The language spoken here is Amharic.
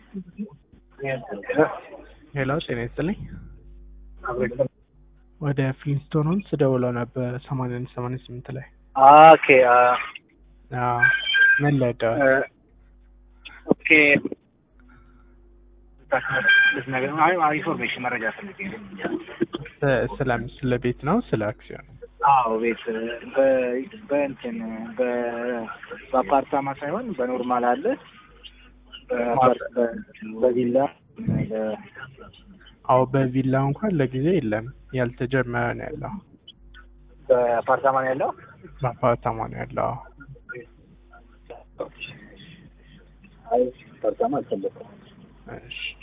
ሄሎ ጤና ይስጥልኝ። ወደ ፍሊንስቶን ሆምስ ደውለው ነበር ሰማንያ አንድ ሰማንያ ስምንት ላይ ኦኬ አዎ ምን ለደዋል? ኦኬ ኢንፎርሜሽን መረጃ ፈልጌ ነው። ስለ ስለ ቤት ነው ስለ አክሲዮን? አዎ ቤት በ- በእንትን በ- በአፓርታማ ሳይሆን በኖርማል አለ በአፓርት- በ- በቪላ በ- አዎ በቪላ እንኳን ለጊዜ የለም ያልተጀመረ ነው ያለው። በአፓርታማ ነው ያለው። በአፓርታማ ነው ያለው። አዎ አይ አፓርታማ አልፈለኩም። እሺ